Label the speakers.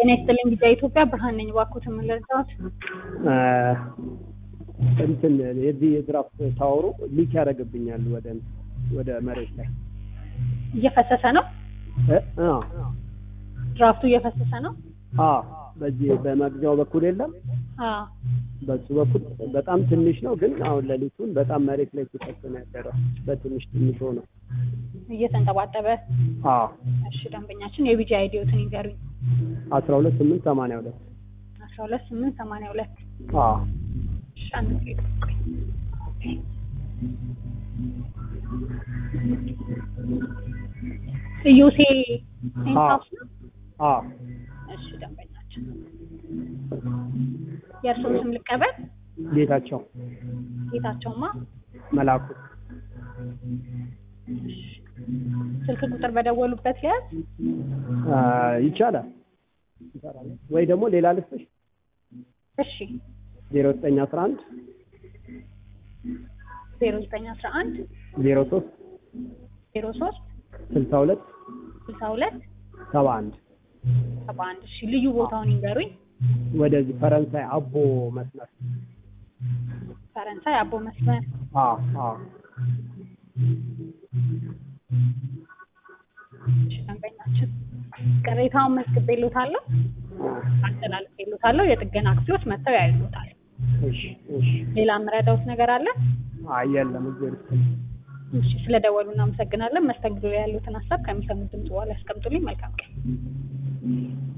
Speaker 1: ጤና ይስጥልኝ ጊዜ ኢትዮጵያ ብርሃን ነኝ። እባክዎት ምን ልርዳዎት?
Speaker 2: እንትን የዚህ የድራፍት ታወሩ ሊክ ያደርግብኛል ወደ ወደ መሬት ላይ
Speaker 1: እየፈሰሰ ነው።
Speaker 2: እ አ
Speaker 1: ድራፍቱ እየፈሰሰ ነው።
Speaker 2: አ በዚህ በመግቢያው በኩል የለም
Speaker 1: አ
Speaker 2: በሱ በኩል በጣም ትንሽ ነው፣ ግን አሁን ሌሊቱን በጣም መሬት ላይ ሲፈስ ነው ያደረው። በትንሽ ትንሽ ሆነ።
Speaker 1: እየተንጠባጠበ
Speaker 2: አ
Speaker 1: እሺ፣ ደንበኛችን የቢጂ አይዲዎትን ይንገሩኝ።
Speaker 2: አስራ ሁለት ስምንት ሰማንያ ሁለት
Speaker 1: አስራ ሁለት ስምንት ሰማንያ ሁለት
Speaker 2: አ
Speaker 1: እሺ፣ አንድ ጊዜ ጠብቁኝ። ኢዮሴ ሴንሳስ ነው።
Speaker 2: አ
Speaker 1: እሺ፣ ደንበኛችን የእርስዎን ስም ልቀበል።
Speaker 2: ጌታቸው
Speaker 1: ጌታቸውማ
Speaker 2: መላኩ
Speaker 1: ስልክ ቁጥር በደወሉበት ሊያዝ
Speaker 2: አ ይቻላል ይቻላል ወይ ደግሞ ሌላ ልስጥሽ
Speaker 1: እሺ
Speaker 2: ዜሮ ዘጠኝ አስራ አንድ
Speaker 1: ዜሮ ዘጠኝ አስራ አንድ
Speaker 2: ዜሮ ሶስት
Speaker 1: ዜሮ ሶስት
Speaker 2: ስልሳ ሁለት
Speaker 1: ስልሳ ሁለት
Speaker 2: ሰባ አንድ
Speaker 1: ሰባ አንድ እሺ ልዩ ቦታውን ይንገሩኝ
Speaker 2: ወደዚህ ፈረንሳይ አቦ መስመር
Speaker 1: ፈረንሳይ አቦ መስመር
Speaker 2: አ አ
Speaker 1: እሺ ደንበኛችን ቅሬታውን መዝግቤልዎታለሁ አስተላልፌልዎታለሁ የጥገና ክፍሎች መጥተው ያዩታል
Speaker 2: እሺ እሺ
Speaker 1: ሌላ የምረዳዎት ነገር አለ
Speaker 2: አይ የለም እግዜር ይስጥልኝ
Speaker 1: እሺ ስለደወሉ እናመሰግናለን መስተንግዶ ላይ ያሉትን ሀሳብ ከሚሰሙት ድምጽ በኋላ ያስቀምጡልኝ መልካም ቀን